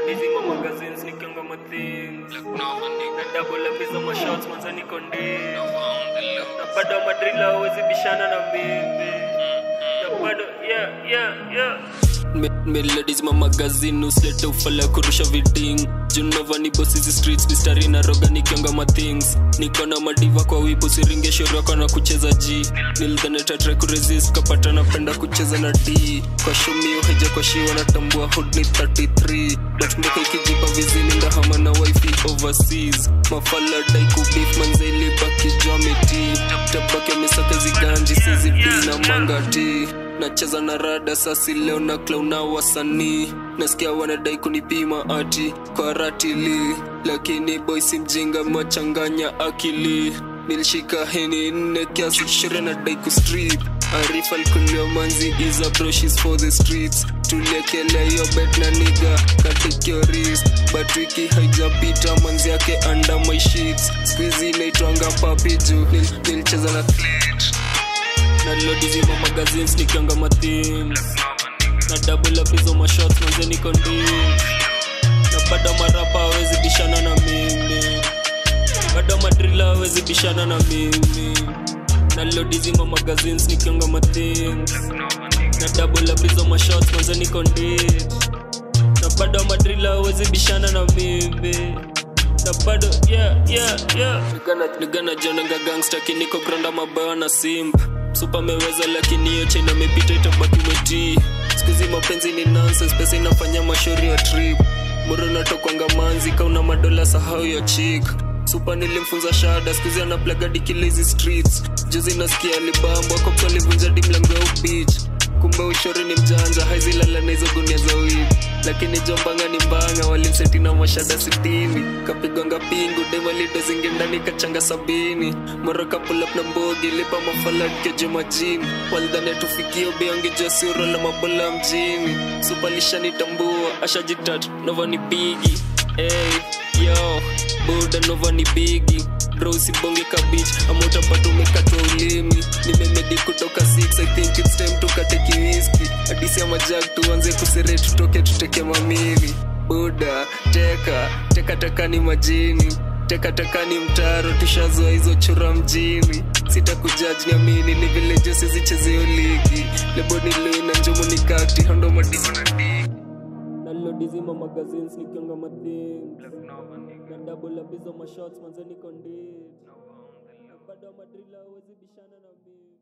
Dizima magazines nikianga ma things Na double up hizo ma shots manze niko ndi Na bado madrila hawezi bishana na mimi Na bado yeah yeah yeah meladizima magazini usilete ufala kurusha viding junavani bosizi streets mistari na roga nikionga mathings niko na madiva kwa wibu siringe shoriwako na kucheza g nilidhanetatre kuresist kapata napenda kucheza na d kwa shumio heja kwa shiwa natambua hood ni 33 datmboka ikijipa vizini ndahama na wifi overseas mafala dai kubif manzeli baki jwamiti tabake misaka ziganji sizidi na mangati nacheza na rada sasi leo na klauna wasanii nasikia wanadai kunipima ati kwa ratili lakini boisi mjinga machanganya akili nilishika heni nne kiasi shure na dai kustrip arif alikuliwa manzi iza broshes for the streets tuliekelea hiyo bet na niga katikio wrist but wiki haijapita manzi yake under my sheets skuizi inaitwanga papi juu nil, nilicheza na clit na lodizima magazines nikianga mathings na double up hizo mashots manze niko ndi na bado marapa hawezi bishana na mimi bado madrila hawezi bishana na mimi na lodizima magazines nikianga mathings na double up hizo mashots manze niko ndi na bado madrila hawezi bishana na mimi na bado yeah yeah yeah nigana nigana jonanga gangster kiniko granda mabayo na simp supa meweza lakini hiyo chena mepita itabaki metii skuzi mapenzi ni nonsense pesa inafanya mashauri ya trip muro natokwanga manzi kauna madola sahau ya chik supa nilimfunza shada skuzi anaplagadi kilezi streets juzi nasikia libambo kops walivunja di mlango ya ubich kumbe ushori ni mjanja haizilala na hizo gunia za wib lakini jombanga ni mbanga walimseti na mashada sitini kapigwanga pingu demalido zingi ndani kachanga sabini moroka pulap na mbogi lipa mafalatkejo majini walidhani tufikio beongejua siuro la mabola mjini supalishanitambua ashajitat nova ni bigi hey, yo buda nova ni bigi bro usibonge kabich ama utapata umekatwa ulimi nimemedi kutoka 6 i think it's time tukate kiwiski hadisi ya majak tuanze kusere tutoke tuteke mamili buda teka teka teka ni majini teka teka ni mtaro tushazoa hizo chura mjini sitakujaji niamini ni vile jesi zichezeo ligi lebo ni lui na njumu ni kati hondo madiva na digi nalilodizima magazines nikionga mathings na double up hizo mashots manze niko ndit na bado madrila hawezi bishana na mimi